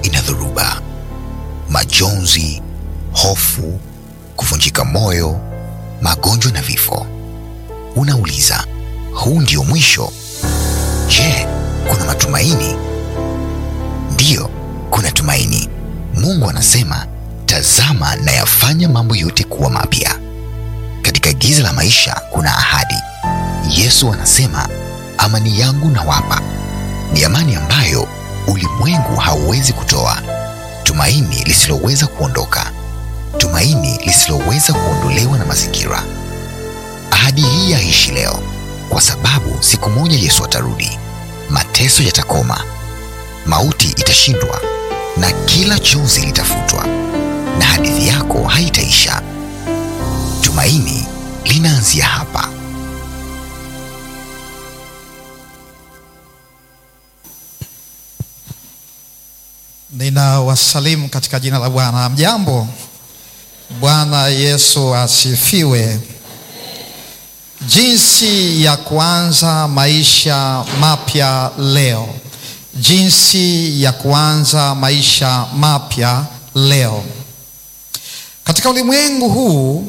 ina dhoruba, majonzi, hofu, kuvunjika moyo, magonjwa na vifo. Unauliza, huu ndio mwisho? Je, kuna matumaini? Ndiyo, kuna tumaini. Mungu anasema, tazama nayafanya mambo yote kuwa mapya. Katika giza la maisha kuna ahadi. Yesu anasema, amani yangu nawapa, ni amani ambayo ulimwengu hauwezi kutoa, tumaini lisiloweza kuondoka, tumaini lisiloweza kuondolewa na mazingira. Ahadi hii yaishi leo, kwa sababu siku moja Yesu atarudi, mateso yatakoma, mauti itashindwa, na kila chozi litafutwa, na hadithi yako haitaisha. Tumaini linaanzia hapa. Ninawasalimu katika jina la Bwana. Mjambo. Bwana Yesu asifiwe. Jinsi ya kuanza maisha mapya leo, jinsi ya kuanza maisha mapya leo. Katika ulimwengu huu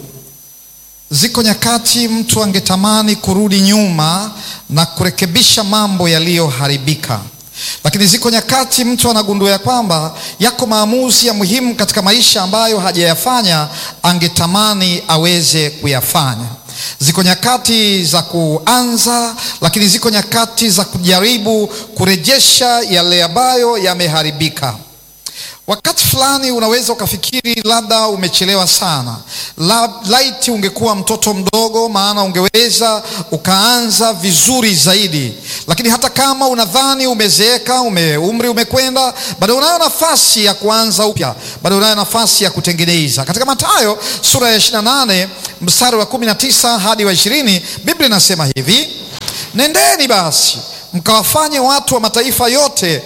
ziko nyakati mtu angetamani kurudi nyuma na kurekebisha mambo yaliyoharibika lakini ziko nyakati mtu anagundua ya kwamba yako maamuzi ya muhimu katika maisha ambayo hajayafanya, angetamani aweze kuyafanya. Ziko nyakati za kuanza, lakini ziko nyakati za kujaribu kurejesha yale ambayo yameharibika. Wakati fulani unaweza ukafikiri labda umechelewa sana, laiti ungekuwa mtoto mdogo, maana ungeweza ukaanza vizuri zaidi. Lakini hata kama unadhani umezeeka, ume, umri umekwenda, bado unayo nafasi ya kuanza upya, bado unayo nafasi ya kutengeneza. Katika Mathayo sura ya 28 mstari wa 19 hadi wa 20, Biblia inasema hivi: nendeni basi mkawafanye watu wa mataifa yote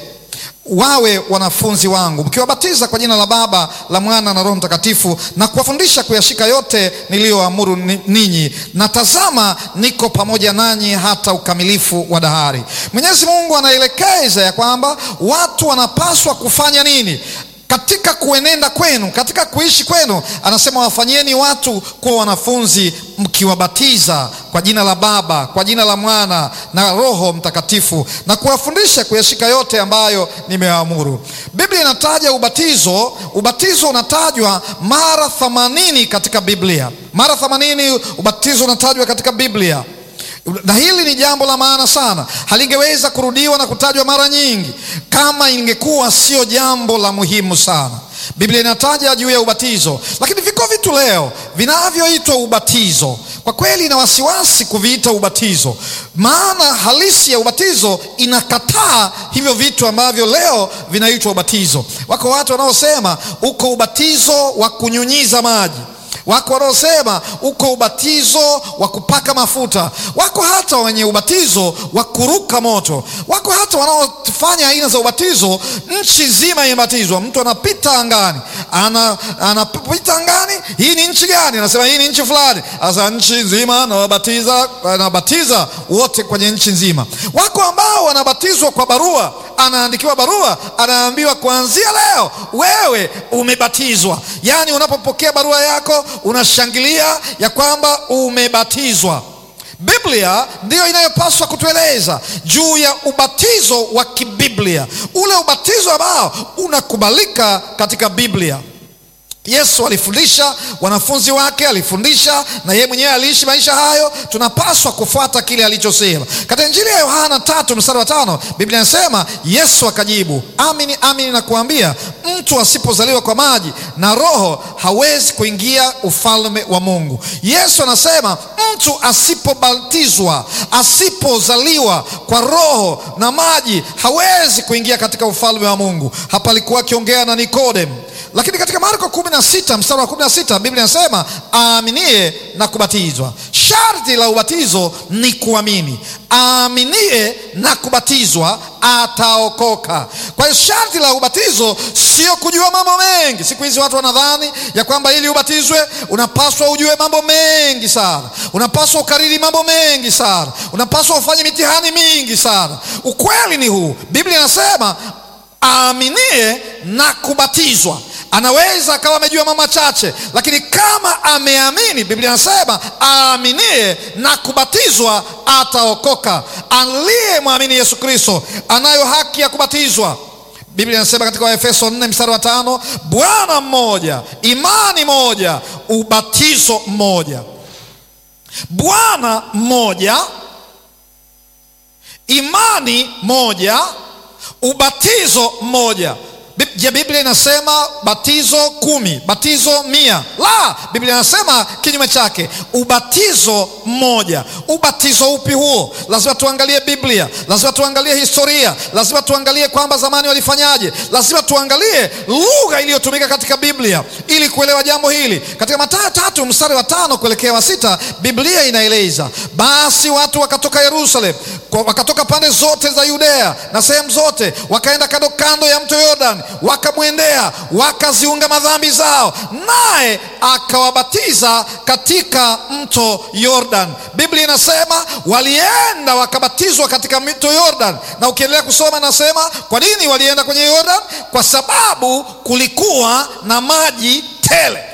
wawe wanafunzi wangu mkiwabatiza kwa jina la Baba la Mwana na Roho Mtakatifu na kuwafundisha kuyashika yote niliyoamuru ninyi, na tazama, niko pamoja nanyi hata ukamilifu wa dahari. Mwenyezi Mungu anaelekeza ya kwamba watu wanapaswa kufanya nini katika kuenenda kwenu, katika kuishi kwenu. Anasema wafanyeni watu kuwa wanafunzi mkiwabatiza kwa jina la Baba, kwa jina la Mwana na Roho Mtakatifu, na kuwafundisha kuyashika yote ambayo nimewaamuru. Biblia inataja ubatizo. Ubatizo unatajwa mara themanini katika Biblia, mara themanini ubatizo unatajwa katika Biblia na hili ni jambo la maana sana, halingeweza kurudiwa na kutajwa mara nyingi kama ingekuwa sio jambo la muhimu sana. Biblia inataja juu ya ubatizo, lakini viko vitu leo vinavyoitwa ubatizo. Kwa kweli ina wasiwasi kuviita ubatizo, maana halisi ya ubatizo inakataa hivyo vitu ambavyo leo vinaitwa ubatizo. Wako watu wanaosema uko ubatizo wa kunyunyiza maji wako wanaosema uko ubatizo wa kupaka mafuta, wako hata wenye ubatizo wa kuruka moto, wako hata wanaofanya aina za ubatizo nchi nzima imebatizwa. Mtu anapita angani, ana anapita angani, hii ni nchi gani? Anasema hii ni nchi fulani. Sasa nchi nzima nawabatiza, anabatiza wote kwenye nchi nzima. Wako ambao wanabatizwa kwa barua anaandikiwa barua, anaambiwa kuanzia leo wewe umebatizwa. Yaani unapopokea barua yako unashangilia ya kwamba umebatizwa. Biblia ndiyo inayopaswa kutueleza juu ya ubatizo wa kibiblia, ule ubatizo ambao unakubalika katika Biblia. Yesu alifundisha, wanafunzi wake alifundisha, na yeye mwenyewe aliishi maisha hayo. Tunapaswa kufuata kile alichosema katika Injili ya Yohana tatu mstari wa tano. Biblia inasema Yesu akajibu, amini amini nakuambia, mtu asipozaliwa kwa maji na Roho hawezi kuingia ufalme wa Mungu. Yesu anasema mtu asipobatizwa, asipozaliwa kwa Roho na maji hawezi kuingia katika ufalme wa Mungu. Hapa alikuwa akiongea na Nikodemu. Lakini katika Marko 16 mstari wa 16 Biblia inasema aaminie na kubatizwa. Sharti la ubatizo ni kuamini. Aaminie na kubatizwa ataokoka. Kwa hiyo sharti la ubatizo sio kujua mambo mengi. Siku hizi watu wanadhani ya kwamba ili ubatizwe unapaswa ujue mambo mengi sana, unapaswa ukariri mambo mengi sana, unapaswa ufanye mitihani mingi sana. Ukweli ni huu, Biblia inasema aaminie na kubatizwa anaweza akawa amejua mambo machache, lakini kama ameamini, Biblia inasema aaminie na kubatizwa ataokoka. Aliyemwamini Yesu Kristo anayo haki ya kubatizwa. Biblia inasema katika Waefeso 4 mstari wa tano, Bwana mmoja, imani moja, ubatizo mmoja. Bwana mmoja, imani moja, ubatizo mmoja. Je, Biblia inasema batizo kumi, batizo mia? La, Biblia inasema kinyume chake, ubatizo mmoja. Ubatizo upi huo? Lazima tuangalie Biblia, lazima tuangalie historia, lazima tuangalie kwamba zamani walifanyaje, lazima tuangalie lugha iliyotumika katika Biblia ili kuelewa jambo hili. Katika Mathayo tatu mstari wa tano kuelekea wa sita Biblia inaeleza basi watu wakatoka Yerusalemu, wakatoka pande zote za Yudea na sehemu zote, wakaenda kando kando ya mto Yordan wakamwendea wakaziunga madhambi zao, naye akawabatiza katika mto Yordan. Biblia inasema walienda wakabatizwa katika mto Yordan, na ukiendelea kusoma nasema kwa nini walienda kwenye Yordan? Kwa sababu kulikuwa na maji tele.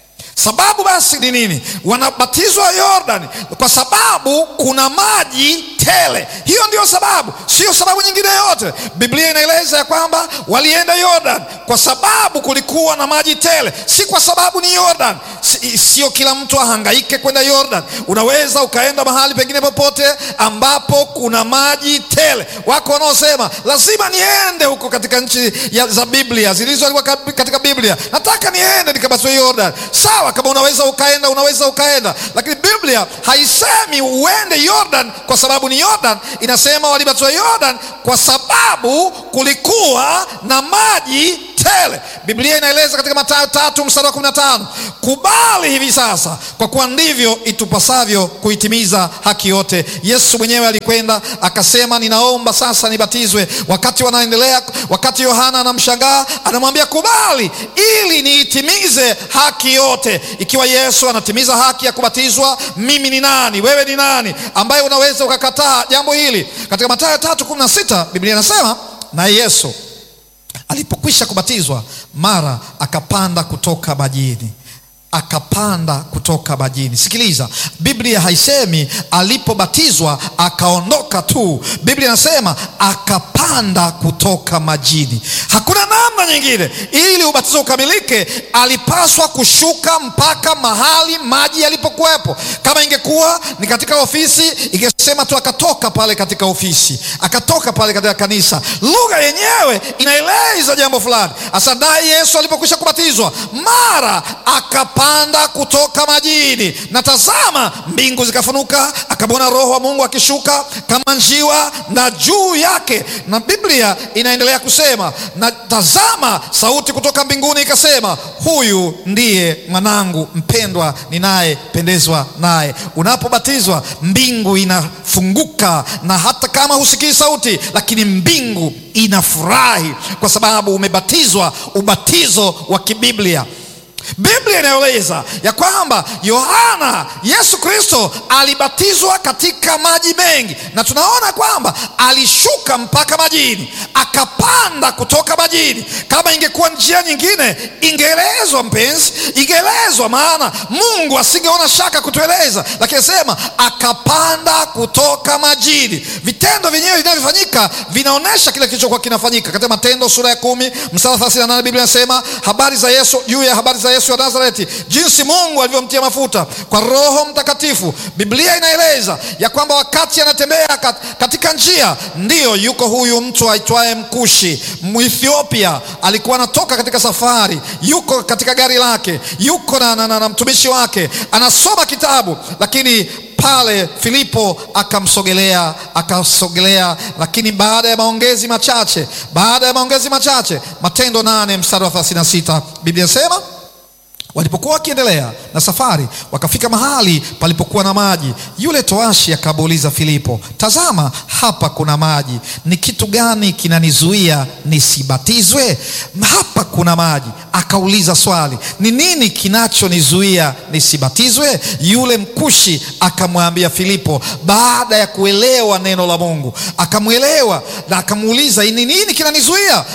Sababu basi ni nini? Wanabatizwa Yordani kwa sababu kuna maji tele. Hiyo ndiyo sababu, sio sababu nyingine yoyote. Biblia inaeleza ya kwamba walienda Yordan kwa sababu kulikuwa na maji tele, si kwa sababu ni Yordan. Sio kila mtu ahangaike kwenda Yordan. Unaweza ukaenda mahali pengine popote ambapo kuna maji tele. Wako wanaosema lazima niende huko katika nchi za Biblia zilizoandikwa katika Biblia, nataka niende nikabatizwe Yordan. Sawa, kama unaweza ukaenda, unaweza ukaenda, lakini Biblia haisemi uende Yordan kwa sababu ni Yordan. Inasema walibatizwa Yordan kwa sababu kulikuwa na maji tele. Biblia inaeleza katika Mathayo tatu mstari wa kumi na tano kubali hivi sasa, kwa kuwa ndivyo itupasavyo kuitimiza haki yote. Yesu mwenyewe alikwenda akasema, ninaomba sasa nibatizwe. Wakati wanaendelea, wakati Yohana anamshangaa, anamwambia kubali, ili niitimize haki yote. Ikiwa Yesu anatimiza haki ya kubatizwa, mimi ni nani? Wewe ni nani ambaye unaweza ukakataa jambo hili? Katika Mathayo tatu kumi na sita Biblia inasema naye Yesu alipokwisha kubatizwa mara akapanda kutoka majini akapanda kutoka majini. Sikiliza, Biblia haisemi alipobatizwa akaondoka tu. Biblia inasema akapanda kutoka majini. Hakuna namna nyingine. Ili ubatizo ukamilike, alipaswa kushuka mpaka mahali maji yalipokuwepo. Kama ingekuwa ni katika ofisi, ingesema tu akatoka pale katika ofisi, akatoka pale katika kanisa. Lugha yenyewe inaeleza jambo fulani. Hasa naye Yesu alipokwisha kubatizwa, mara akapanda kutoka majini, na tazama, mbingu zikafunuka, akamwona Roho wa Mungu akishuka kama njiwa na juu yake. Na Biblia inaendelea kusema, na tazama, sauti kutoka mbinguni ikasema, huyu ndiye mwanangu mpendwa, ninayependezwa naye. Unapobatizwa mbingu inafunguka, na hata kama husikii sauti, lakini mbingu inafurahi kwa sababu umebatizwa ubatizo wa kibiblia. Biblia inaeleza ya kwamba Yohana, Yesu Kristo alibatizwa katika maji mengi, na tunaona kwamba alishuka mpaka majini, akapanda kutoka majini. Kama ingekuwa njia nyingine, ingeelezwa mpenzi, ingeelezwa, maana Mungu asingeona shaka kutueleza, lakini sema akapanda kutoka majini. Vitendo vyenyewe vinavyofanyika vinaonyesha kile kilichokuwa kinafanyika. Katika Matendo sura ya kumi mstari 38 Biblia inasema habari za Yesu, juu ya habari za Yesu wa Nazareti, jinsi Mungu alivyomtia mafuta kwa Roho Mtakatifu. Biblia inaeleza ya kwamba wakati anatembea katika njia, ndiyo yuko huyu mtu aitwaye Mkushi Mwethiopia, alikuwa anatoka katika safari, yuko katika gari lake, yuko na, na, na, na mtumishi wake anasoma kitabu, lakini pale Filipo akamsogelea akasogelea, lakini baada ya maongezi machache, baada ya maongezi machache, Matendo nane mstari wa 36 Biblia inasema walipokuwa wakiendelea na safari, wakafika mahali palipokuwa na maji. Yule toashi akamuuliza Filipo, tazama, hapa kuna maji, ni kitu gani kinanizuia nisibatizwe? Hapa kuna maji. Akauliza swali, ni nini kinachonizuia nisibatizwe? Yule mkushi akamwambia Filipo, baada ya kuelewa neno la Mungu, akamwelewa na akamuuliza, ni nini kinanizuia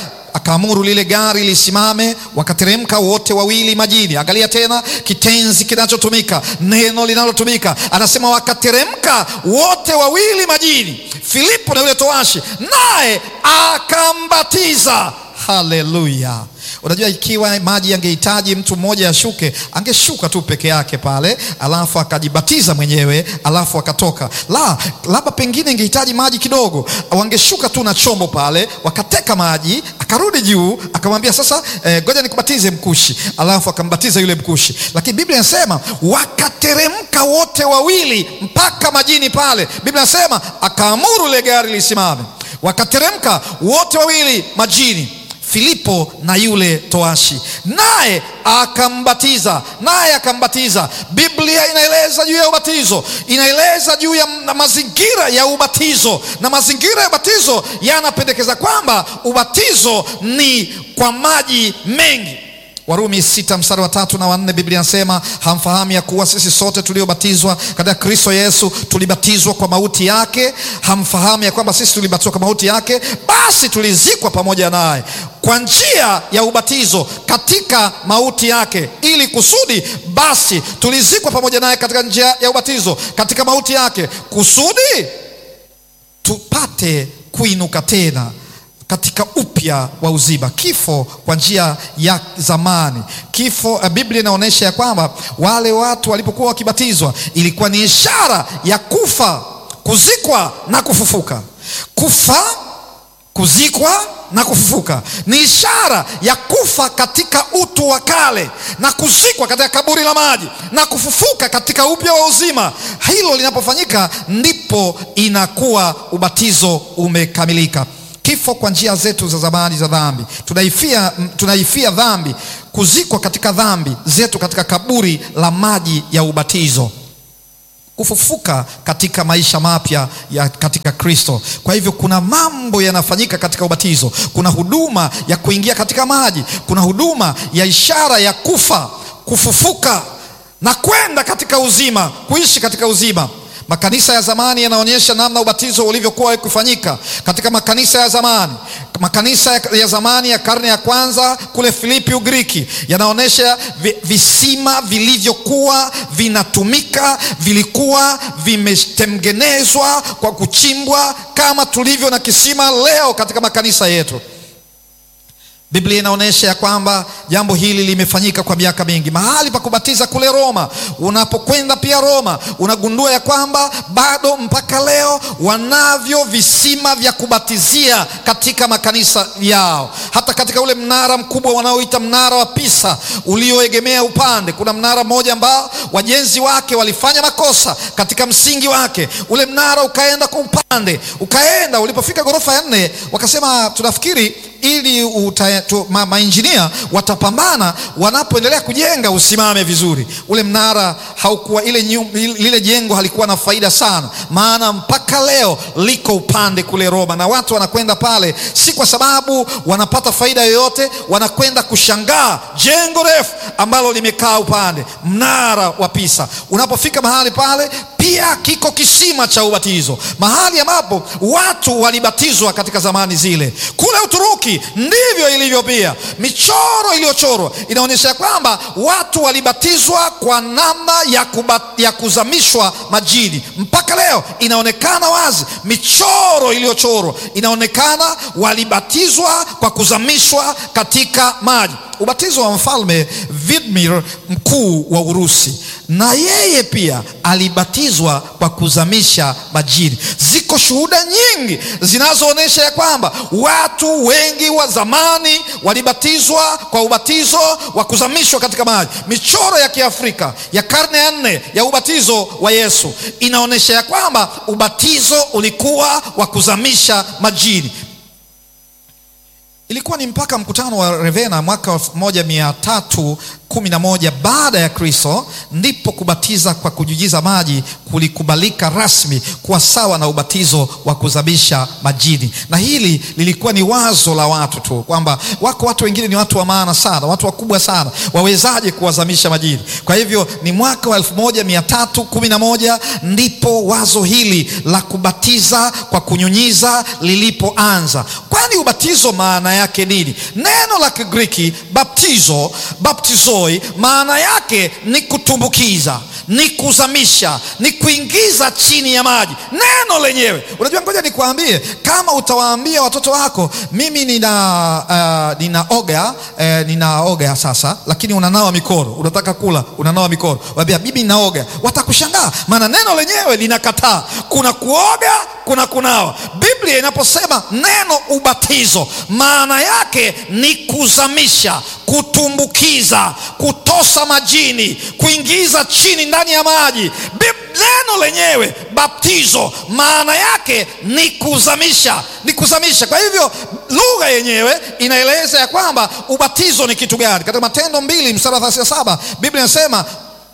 akaamuru lile gari lisimame, wakateremka wote wawili majini. Angalia tena kitenzi kinachotumika, neno linalotumika, anasema wakateremka wote wawili majini, Filipo na yule towashi, naye akambatiza. Haleluya! Unajua, ikiwa maji yangehitaji mtu mmoja ashuke, angeshuka tu peke yake pale, alafu akajibatiza mwenyewe, alafu akatoka. La, labda pengine ingehitaji maji kidogo, wangeshuka tu na chombo pale, wakateka maji, akarudi juu, akamwambia sasa, ngoja eh, nikubatize Mkushi, alafu akambatiza yule Mkushi. Lakini Biblia inasema wakateremka wote wawili mpaka majini pale. Biblia inasema akaamuru ile gari lisimame, wakateremka wote wawili majini Filipo na yule toashi, naye akambatiza, naye akambatiza. Biblia inaeleza juu ya ubatizo, inaeleza juu ya mazingira ya ubatizo, na mazingira ya ubatizo yanapendekeza kwamba ubatizo ni kwa maji mengi. Warumi sita mstari wa tatu na wanne Biblia inasema hamfahamu ya kuwa sisi sote tuliobatizwa katika Kristo Yesu tulibatizwa kwa mauti yake? Hamfahamu ya kwamba sisi tulibatizwa kwa mauti yake, basi tulizikwa pamoja naye kwa njia ya ubatizo katika mauti yake, ili kusudi basi tulizikwa pamoja naye katika njia ya ubatizo katika mauti yake, kusudi tupate kuinuka tena katika upya wa uzima. Kifo kwa njia ya zamani, kifo. Biblia inaonyesha ya kwamba wale watu walipokuwa wakibatizwa ilikuwa ni ishara ya kufa, kuzikwa na kufufuka. Kufa, kuzikwa na kufufuka ni ishara ya kufa katika utu wa kale na kuzikwa katika kaburi la maji na kufufuka katika upya wa uzima. Hilo linapofanyika ndipo inakuwa ubatizo umekamilika. Kifo kwa njia zetu za zamani za dhambi, tunaifia, tunaifia dhambi, kuzikwa katika dhambi zetu katika kaburi la maji ya ubatizo, kufufuka katika maisha mapya ya katika Kristo. Kwa hivyo kuna mambo yanafanyika katika ubatizo. Kuna huduma ya kuingia katika maji, kuna huduma ya ishara ya kufa, kufufuka na kwenda katika uzima, kuishi katika uzima. Makanisa ya zamani yanaonyesha namna ubatizo ulivyokuwa ukifanyika katika makanisa ya zamani. Makanisa ya zamani ya karne ya kwanza kule Filipi, Ugiriki, yanaonyesha visima vilivyokuwa vinatumika, vilikuwa vimetengenezwa kwa kuchimbwa kama tulivyo na kisima leo katika makanisa yetu. Biblia inaonyesha ya kwamba jambo hili limefanyika kwa miaka mingi. Mahali pa kubatiza kule Roma, unapokwenda pia Roma unagundua ya kwamba bado mpaka leo wanavyo visima vya kubatizia katika makanisa yao. Hata katika ule mnara mkubwa wanaoita mnara wa Pisa ulioegemea upande, kuna mnara mmoja ambao wajenzi wake walifanya makosa katika msingi wake. Ule mnara ukaenda kwa upande, ukaenda ulipofika ghorofa ya nne, wakasema tunafikiri ili ma, mainjinia watapambana wanapoendelea kujenga usimame vizuri. Ule mnara haukuwa ile nyum, lile jengo halikuwa na faida sana, maana mpaka leo liko upande kule Roma, na watu wanakwenda pale si kwa sababu wanapata faida yoyote, wanakwenda kushangaa jengo refu ambalo limekaa upande, mnara wa Pisa. Unapofika mahali pale pia kiko kisima cha ubatizo, mahali ambapo watu walibatizwa katika zamani zile. Kule Uturuki ndivyo ilivyo pia. Michoro iliyochorwa inaonyesha kwamba watu walibatizwa kwa namna ya, kubat, ya kuzamishwa majini. Mpaka leo inaonekana wazi, michoro iliyochorwa inaonekana walibatizwa kwa kuzamishwa katika maji. Ubatizo wa mfalme Vladimir mkuu wa Urusi, na yeye pia alibatizwa kwa kuzamisha majini. Ziko shuhuda nyingi zinazoonyesha ya kwamba watu wengi wa zamani walibatizwa kwa ubatizo wa kuzamishwa katika maji. Michoro ya Kiafrika ya karne ya nne ya ubatizo wa Yesu inaonyesha ya kwamba ubatizo ulikuwa wa kuzamisha majini. Ilikuwa ni mpaka mkutano wa Ravenna mwaka elfu moja mia tatu kumi na moja baada ya Kristo ndipo kubatiza kwa kunyunyiza maji kulikubalika rasmi kuwa sawa na ubatizo wa kuzamisha majini. Na hili lilikuwa ni wazo la watu tu, kwamba wako watu wengine ni watu wa maana sana, watu wakubwa sana, wawezaje kuwazamisha majini? Kwa hivyo ni mwaka wa elfu moja mia tatu kumi na moja ndipo wazo hili la kubatiza kwa kunyunyiza lilipoanza, kwani ubatizo maana yake nini? Neno la Kigiriki baptizo, baptizoi, maana yake ni kutumbukiza, ni kuzamisha, ni kuingiza chini ya maji. Neno lenyewe, unajua, ngoja nikuambie, kama utawaambia watoto wako mimi nina uh, ninaoga uh, ninaoga sasa, lakini unanawa mikono, unataka kula, unanawa mikono, waambia bibi ninaoga, watakushangaa, maana neno lenyewe linakataa. Kuna kuoga, kuna kunawa. Biblia inaposema neno ubatizo, maana yake ni kuzamisha, kutumbukiza, kutosa majini, kuingiza chini ndani ya maji. Neno lenyewe baptizo, maana yake ni kuzamisha, ni kuzamisha. Kwa hivyo lugha yenyewe inaeleza ya kwamba ubatizo ni kitu gani. Katika Matendo mbili mstari wa thelathini na saba Biblia inasema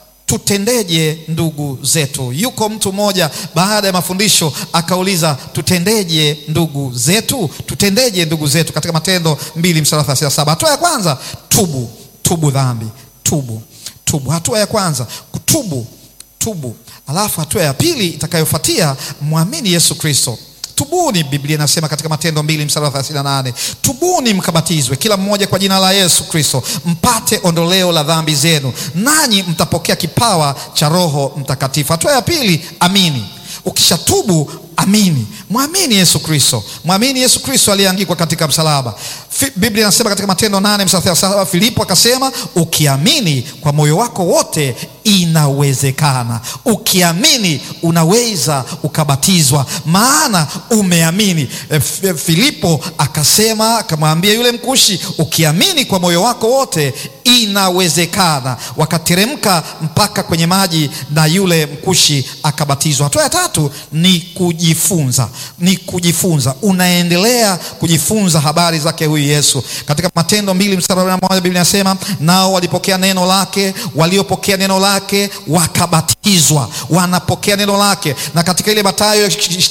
tutendeje ndugu zetu? Yuko mtu mmoja baada ya mafundisho akauliza, tutendeje ndugu zetu? Tutendeje ndugu zetu? Katika Matendo mbili mstari wa thelathini na saba Hatua ya kwanza, tubu, tubu dhambi, tubu, tubu. Hatua ya kwanza kutubu, tubu. Alafu hatua ya pili itakayofuatia, mwamini Yesu Kristo. Tubuni, Biblia inasema katika Matendo mbili mstari wa 38, tubuni mkabatizwe kila mmoja kwa jina la Yesu Kristo mpate ondoleo la dhambi zenu, nanyi mtapokea kipawa cha Roho Mtakatifu. Hatua ya pili, amini. Ukishatubu amini, mwamini Yesu Kristo, mwamini Yesu Kristo aliyeangikwa katika msalaba. Biblia inasema katika Matendo nane mstari wa saba Filipo akasema ukiamini kwa moyo wako wote inawezekana. Ukiamini unaweza ukabatizwa, maana umeamini. E, Filipo akasema akamwambia yule mkushi, ukiamini kwa moyo wako wote inawezekana. Wakateremka mpaka kwenye maji na yule mkushi akabatizwa. Hatua ya tatu ni kujifunza, ni kujifunza. Unaendelea kujifunza habari zake huyu Yesu. Katika Matendo mbili mstari wa moja Biblia inasema nao walipokea neno lake, waliopokea neno lake wakabatizwa, wanapokea neno lake. Na katika ile Mathayo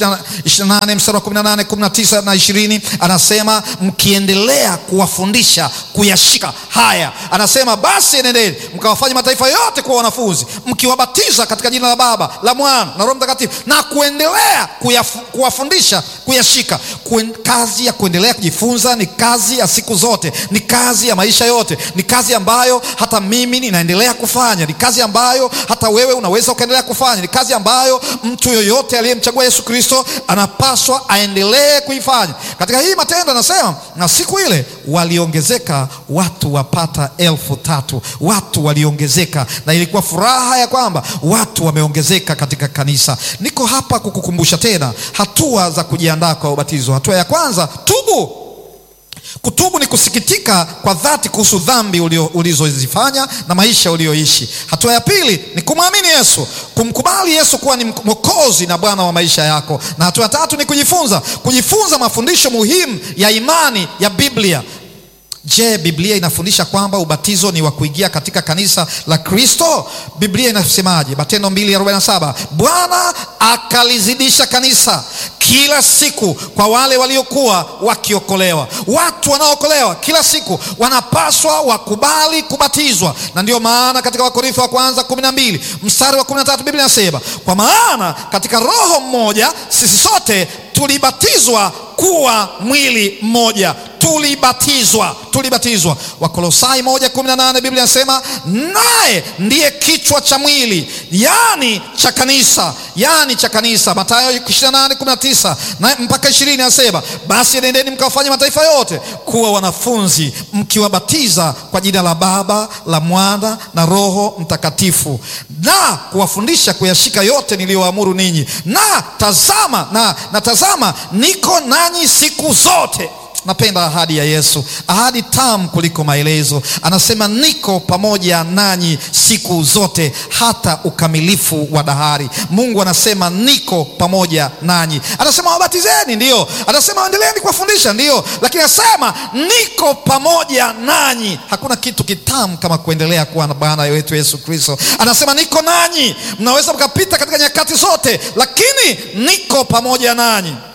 28 mstari wa 18, 19 na 20 anasema mkiendelea kuwafundisha kuyashika haya, anasema basi nendeni mkawafanya mataifa yote kuwa wanafunzi, mkiwabatiza katika jina la Baba, la Mwana na Roho Mtakatifu, na kuendelea kuwafundisha kuyashika. Kuen, kazi ya kuendelea kujifunza ni kazi ya siku zote, ni kazi ya maisha yote, ni kazi ambayo hata mimi ninaendelea kufanya, ni kazi ambayo hata wewe unaweza ukaendelea kufanya, ni kazi ambayo mtu yoyote aliyemchagua Yesu Kristo anapaswa aendelee kuifanya. Katika hii Matendo anasema na siku ile waliongezeka watu wapata elfu tatu. Watu waliongezeka, na ilikuwa furaha ya kwamba watu wameongezeka katika kanisa. Niko hapa kukukumbusha tena hatua za kujiandaa kwa ubatizo. Hatua ya kwanza, tubu. Kutubu ni kusikitika kwa dhati kuhusu dhambi ulizozifanya na maisha ulioishi. Hatua ya pili ni kumwamini Yesu, kumkubali Yesu kuwa ni Mwokozi na Bwana wa maisha yako. Na hatua ya tatu ni kujifunza, kujifunza mafundisho muhimu ya imani ya Biblia. Je, Biblia inafundisha kwamba ubatizo ni wa kuingia katika kanisa la Kristo? Biblia inasemaje? Matendo 2:47, Bwana akalizidisha kanisa kila siku kwa wale waliokuwa wakiokolewa. Watu wanaookolewa kila siku wanapaswa wakubali kubatizwa, na ndiyo maana katika Wakorintho wa kwanza 12 mstari wa 13 Biblia inasema, kwa maana katika Roho mmoja sisi sote tulibatizwa kuwa mwili mmoja tulibatizwa tulibatizwa. Wakolosai moja kumi na nane Biblia inasema naye ndiye kichwa cha mwili, yani cha kanisa, yani cha kanisa. Mathayo 28:19 na mpaka 20 anasema basi nendeni mkawafanya mataifa yote kuwa wanafunzi, mkiwabatiza kwa jina la Baba, la Mwana na Roho Mtakatifu, na kuwafundisha kuyashika yote niliyoamuru ninyi, na tazama na, na tazama niko nanyi siku zote. Napenda ahadi ya Yesu, ahadi tamu kuliko maelezo. Anasema niko pamoja nanyi siku zote hata ukamilifu wa dahari. Mungu anasema niko pamoja nanyi, anasema wabatizeni, ndio, anasema endeleeni kuwafundisha, ndio, lakini anasema niko pamoja nanyi. Hakuna kitu kitamu kama kuendelea kuwa na Bwana wetu Yesu Kristo. Anasema niko nanyi, mnaweza mkapita katika nyakati zote, lakini niko pamoja nanyi.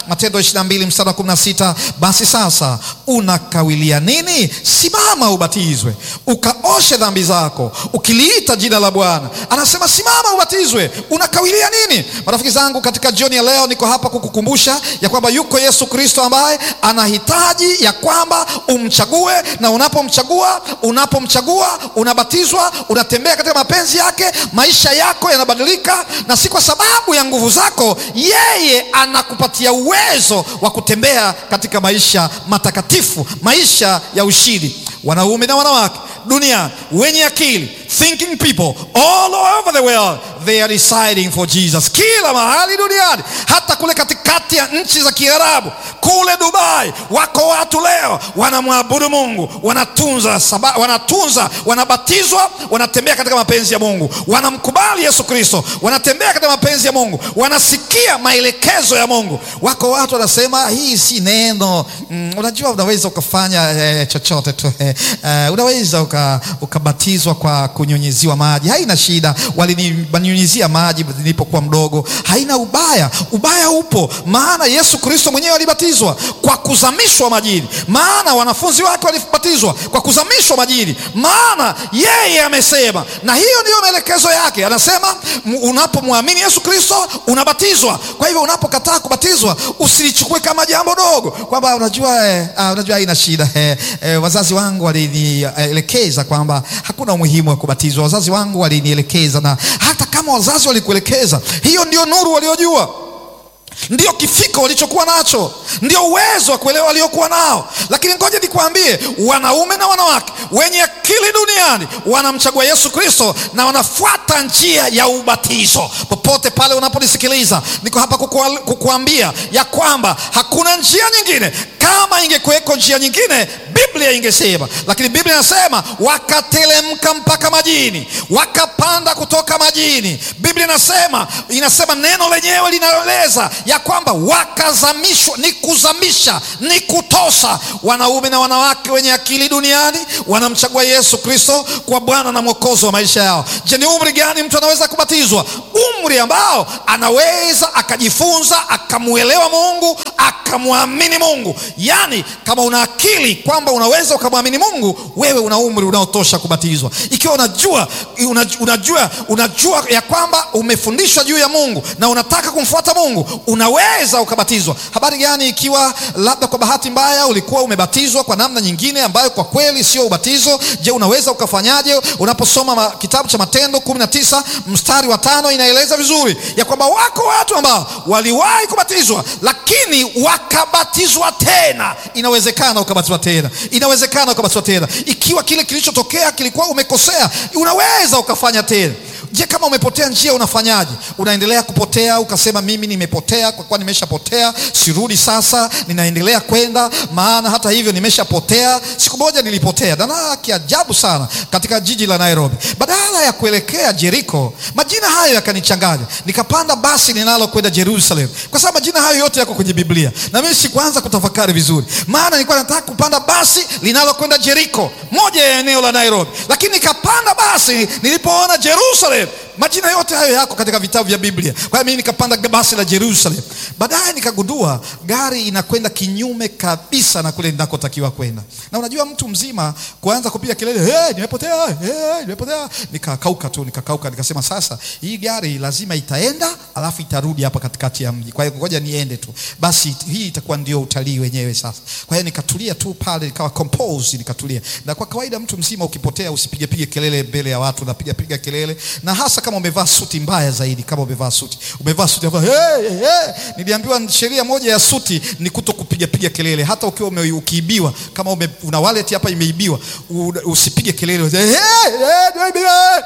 Matendo 22 mstari wa 16, basi sasa unakawilia nini? Simama ubatizwe, ukaoshe dhambi zako, ukiliita jina la Bwana. Anasema simama ubatizwe, unakawilia nini? Marafiki zangu, katika jioni ya leo niko hapa kukukumbusha ya kwamba yuko Yesu Kristo ambaye anahitaji ya kwamba umchague, na unapomchagua, unapomchagua unabatizwa, unatembea katika mapenzi yake, maisha yako yanabadilika, na si kwa sababu ya nguvu zako. Yeye anakupatia uwezo wa kutembea katika maisha matakatifu, maisha ya ushindi. Wanaume na wanawake duniani wenye akili, thinking people all over the world they are deciding for Jesus. Kila mahali duniani, hata kule katikati ya nchi za Kiarabu, kule Dubai, wako watu leo wanamwabudu Mungu, wanatunza saba, wanatunza, wanabatizwa, wanatembea katika mapenzi ya Mungu, wanamkubali Yesu Kristo, wanatembea katika mapenzi ya Mungu, wanasikia maelekezo ya Mungu. Wako watu wanasema hii si neno mm, unajua unaweza ukafanya eh, chochote tu eh, eh, unaweza uka, ukabatizwa kwa kunyunyiziwa maji, haina shida. Walininyunyizia maji nilipokuwa mdogo, haina ubaya. Ubaya upo maana Yesu Kristo mwenyewe alibatizwa kwa kuzamishwa majini, maana wanafunzi wake walibatizwa kwa kuzamishwa majini, maana yeye amesema, na hiyo ndiyo maelekezo yake. Anasema unapomwamini Yesu Kristo unabatizwa. Kwa hivyo unapokataa kubatizwa usilichukue kama jambo dogo, kwamba unajua eh, ah, unajua haina shida eh, eh, wazazi wangu walinielekeza kwamba hakuna umuhimu wa kubatizwa. Wazazi wangu walinielekeza, na hata kama wazazi walikuelekeza, hiyo ndio nuru waliojua ndio kifiko walichokuwa nacho, ndio uwezo wa kuelewa waliokuwa nao. Lakini ngoja nikwambie, wanaume na wanawake wenye akili duniani wanamchagua Yesu Kristo na wanafuata njia ya ubatizo. Popote pale unaponisikiliza, niko hapa kukual, kukuambia ya kwamba hakuna njia nyingine. Kama ingekuweko njia nyingine, Biblia ingesema, lakini Biblia inasema wakatelemka mpaka majini, wakapanda kutoka majini. Biblia inasema inasema neno lenyewe linaeleza ya kwamba wakazamishwa. Ni kuzamisha, ni kutosa. Wanaume na wanawake wenye akili duniani wanamchagua Yesu Kristo kwa Bwana na Mwokozi wa maisha yao. Je, ni umri gani mtu anaweza kubatizwa? Umri ambao anaweza akajifunza akamwelewa Mungu akamwamini Mungu. Yaani, kama una akili kwamba unaweza ukamwamini Mungu, wewe una umri unaotosha kubatizwa. Ikiwa unajua, unajua, unajua, unajua ya kwamba umefundishwa juu ya Mungu na unataka kumfuata Mungu, unaweza ukabatizwa. Habari gani ikiwa labda kwa bahati mbaya ulikuwa umebatizwa kwa namna nyingine ambayo kwa kweli sio ubatizo? Je, unaweza ukafanyaje? Unaposoma ma, kitabu cha Matendo kumi na tisa mstari wa tano inaeleza vizuri ya kwamba wako watu ambao waliwahi kubatizwa lakini wakabatizwa tena. Inawezekana ukabatizwa tena, inawezekana ukabatizwa tena. Ikiwa kile kilichotokea kilikuwa umekosea, unaweza ukafanya tena. Je, kama umepotea njia unafanyaje? Unaendelea kupotea ukasema mimi nimepotea, kwa kuwa nimeshapotea sirudi sasa, ninaendelea kwenda, maana hata hivyo nimeshapotea. Siku moja nilipotea dana kiajabu sana katika jiji la Nairobi. Badala ya kuelekea Jeriko, majina hayo yakanichanganya, nikapanda basi linalokwenda Jerusalem, kwa sababu majina hayo yote yako kwenye Biblia na mimi sikuanza kutafakari vizuri, maana nilikuwa nataka kupanda basi linalokwenda Jeriko, moja ya eneo la Nairobi, lakini nikapanda basi nilipoona Jerusalem majina yote hayo yako katika vitabu vya Biblia. Kwa hiyo mimi nikapanda basi la Jerusalem. Baadaye nikagundua gari inakwenda kinyume kabisa na kule ninakotakiwa kwenda, na unajua mtu mzima kuanza kupiga kelele hey, nimepotea hey, nimepotea. Nikakauka tu, nikakauka, nikasema sasa hii gari lazima itaenda alafu itarudi hapa katikati ya mji, kwa hiyo ngoja niende tu basi, hii itakuwa ndio utalii wenyewe sasa. Kwa hiyo nikatulia tu pale, nikawa compose, nikatulia. Na kwa kawaida mtu mzima ukipotea usipige pige kelele mbele ya watu, unapiga piga kelele, na hasa kama umevaa suti, mbaya zaidi kama umevaa suti, umevaa suti hey, hey. Niliambiwa sheria moja ya suti ni kuto kupiga piga kelele, hata ukiwa ume, ukiibiwa kama ume, una wallet hapa imeibiwa, usipige kelele hey, hey,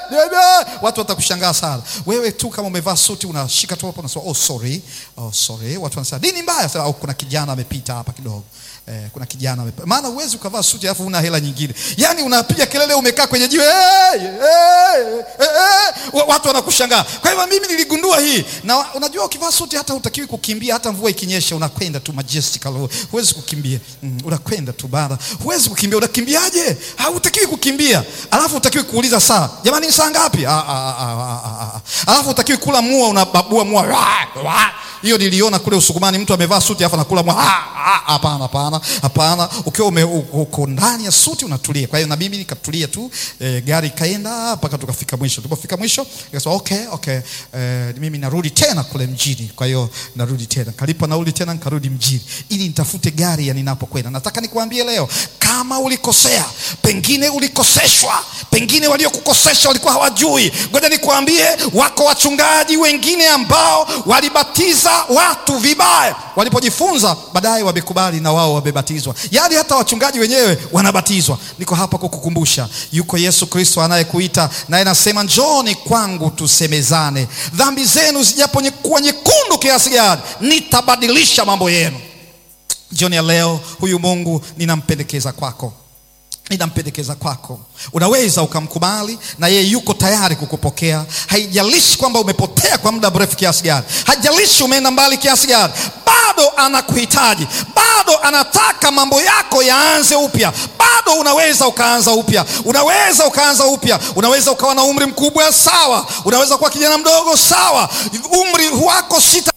watu watakushangaa sana. Wewe tu kama umevaa suti unashika tu hapo unasema oh sorry, oh sorry. Watu wanasema nini mbaya? Sasa oh, kuna kijana amepita hapa kidogo Eh, kuna kijana amepita. Maana huwezi ukavaa suti alafu una hela nyingine, yaani unapiga kelele umekaa kwenye jiwe hey, hey, hey, hey. Watu wanakushangaa. Kwa hivyo mimi niligundua hii, na unajua ukivaa suti hata hutakiwi kukimbia, hata mvua ikinyesha unakwenda tu majestical, huwezi kukimbia mm, unakwenda tu bana, huwezi kukimbia. Unakimbiaje? Hautakiwi kukimbia, alafu utakiwi kuuliza saa, jamani, saa ngapi? Alafu utakiwi kula mua, unababua mua hiyo niliona kule Usukumani, mtu amevaa suti afa nakula mwa. Ah, ah, Hapana, hapana, hapana. Ukiwa ume- uko ndani ya suti unatulia. Kwa hiyo na mimi nikatulia tu e, gari ikaenda mpaka tukafika mwisho. Tulipofika mwisho nikasema okay, okay, e, mimi narudi tena kule mjini. Kwa hiyo narudi tena, kalipa nauli tena, nikarudi mjini ili nitafute gari ya ninapokwenda. Nataka nikuambie leo, kama ulikosea, pengine ulikoseshwa, pengine waliokukosesha walikuwa hawajui. Ngoja nikuambie, wako wachungaji wengine ambao walibatiza watu vibaya, walipojifunza baadaye wamekubali na wao wamebatizwa. Yaani hata wachungaji wenyewe wanabatizwa. Niko hapa kukukumbusha, yuko Yesu Kristo anayekuita naye anasema, njooni kwangu tusemezane, dhambi zenu zijapokuwa nyekundu kiasi gani, nitabadilisha mambo yenu. Jioni ya leo, huyu Mungu ninampendekeza kwako ninampendekeza kwako. Unaweza ukamkubali na yeye yuko tayari kukupokea. Haijalishi kwamba umepotea kwa muda mrefu kiasi gani, haijalishi umeenda mbali kiasi gani, bado anakuhitaji, bado anataka mambo yako yaanze upya. Bado unaweza ukaanza upya, unaweza ukaanza upya. Unaweza ukawa na umri mkubwa, sawa. Unaweza kuwa kijana mdogo, sawa. Umri wako sita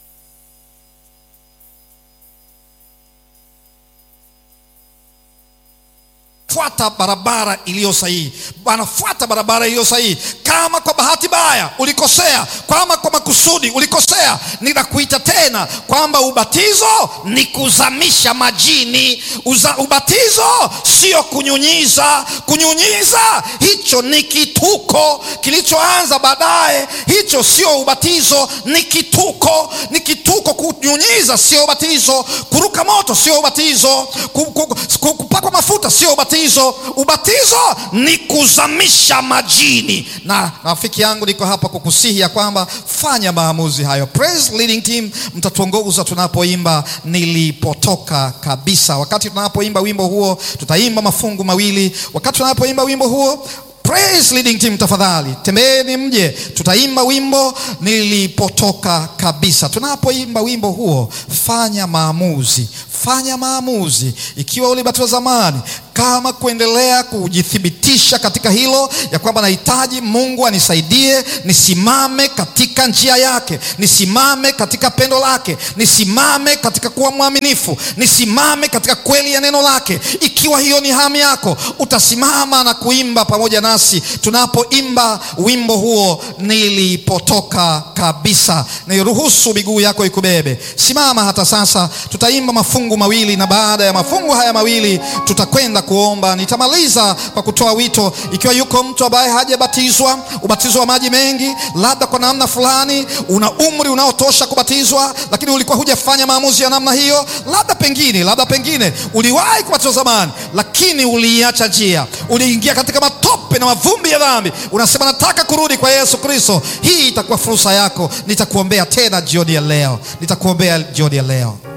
fuata barabara iliyo sahihi, wanafuata barabara iliyo sahihi. Kama kwa bahati mbaya ulikosea, kama kwa makusudi ulikosea, ninakuita tena kwamba ubatizo ni kuzamisha majini. Uza, ubatizo sio kunyunyiza. Kunyunyiza hicho ni kituko kilichoanza baadaye, hicho sio ubatizo, ni kituko, ni kituko. Kunyunyiza sio ubatizo, kuruka moto sio ubatizo, ku- ku- ku- kupakwa mafuta sio ubatizo. Ubatizo ni kuzamisha majini. Na rafiki yangu, niko hapa kukusihi ya kwamba fanya maamuzi hayo. Praise leading team, mtatuongoza tunapoimba nilipotoka kabisa. Wakati tunapoimba wimbo huo, tutaimba mafungu mawili. Wakati tunapoimba wimbo huo Praise leading team, tafadhali tembeeni mje, tutaimba wimbo nilipotoka kabisa. Tunapoimba wimbo huo, fanya maamuzi, fanya maamuzi. Ikiwa ulibatizwa zamani, kama kuendelea kujithibitisha katika hilo ya kwamba nahitaji Mungu anisaidie nisimame katika njia yake, nisimame katika pendo lake, nisimame katika kuwa mwaminifu, nisimame katika kweli ya neno lake. Ikiwa hiyo ni hamu yako, utasimama na kuimba pamoja nasi tunapoimba wimbo huo nilipotoka kabisa. Niruhusu miguu yako ikubebe. Simama hata sasa, tutaimba mafungu mawili, na baada ya mafungu haya mawili tutakwenda kuomba. Nitamaliza kwa kutoa wito. Ikiwa yuko mtu ambaye hajabatizwa ubatizo wa maji mengi, labda kwa namna fulani una umri unaotosha kubatizwa, lakini ulikuwa hujafanya maamuzi ya namna hiyo, labda pengine, labda pengine uliwahi kubatizwa zamani, lakini uliiacha njia, uliingia katika matope na mavumbi ya dhambi, unasema nataka kurudi kwa Yesu Kristo. Hii itakuwa fursa yako. Nitakuombea tena jioni ya leo, nitakuombea jioni ya leo.